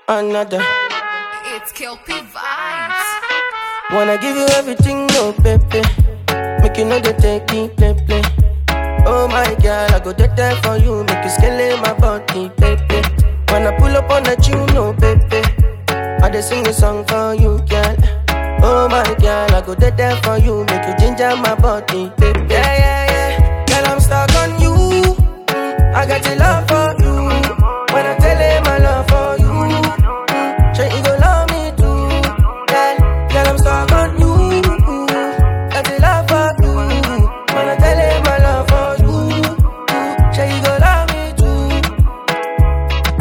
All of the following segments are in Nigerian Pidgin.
another. It's Kelpie Vibes. Wanna give you everything, no baby. Make you know they take me play play. Oh my girl, I go dead there for you. Make you scale my body, baby. When I pull up on the tune, no baby. I just sing a song for you, girl. Oh my girl, I go dead there for you. Make you ginger my body, baby. Yeah, yeah, yeah. Girl, I'm stuck on you. Mm, I got your love for you. When I tell him my love for you, mm, sure you go love me too. Girl, girl, I'm stuck on you. Got your love for you. When I tell him my love for you, sure you go love me too.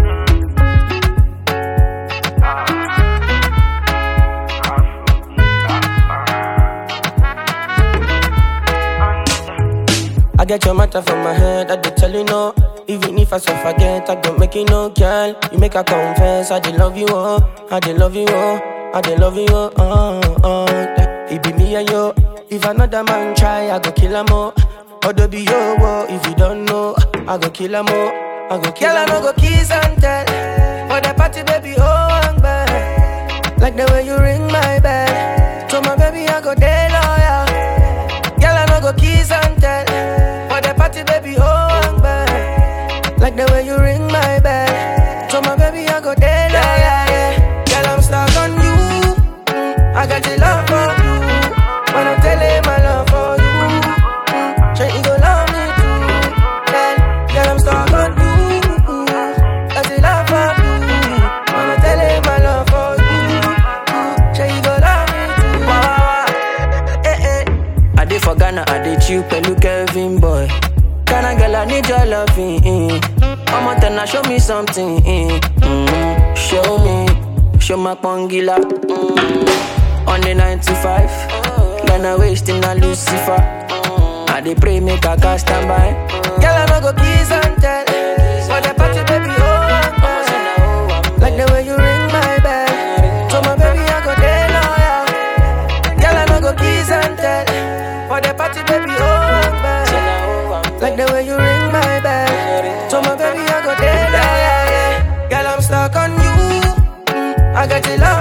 I get your matter from my head, I did tell you no. Even if I so forget, I go make you know, girl. You make her confess, I did love you, oh. I did love you, oh. I did love you, oh. oh, oh. It be me and you. If another man try, I go kill him, oh. Odo be yo, oh. If you don't know, I go kill him, oh. I go kill Girl, I no go kiss and tell. For the party, baby, oh, I'm bad. Like the way you ring my bell. So my baby, I go day loyal. Girl, I no go kiss and tell. For the party, baby, oh, I'm bad. Like the way you ring my bell. So my baby, I go there, yeah, yeah, yeah. Girl, I'm stuck on you. Mm, I got your love for you. When I tell him my love for you, mm, sure you go love me too. Girl, girl, I'm stuck on you. Got your love for you. When I tell him my love for you, mm, sure you go love me too. Wah, wah, wah. Eh, eh. I did for Ghana, I did you, Pelu Kevin boy. Ghana girl, I need your loving. Mm. Come on, then show me something. Mm. Mm. Show me, show my pongila. Mm. On the 95, Ghana wasting a Lucifer. I dey pray make a cast stand by. Girl, I no go kiss and tell. For the party, baby, oh, I'm bad. Like the way you ring my bell. So my baby, I go there loyal. Girl, I no go kiss and tell. For the party, baby, oh, I'm bad. Like the way you ring my bell. So my baby, I go there loyal. Yeah. Girl, I'm stuck on you. Mm, I got your love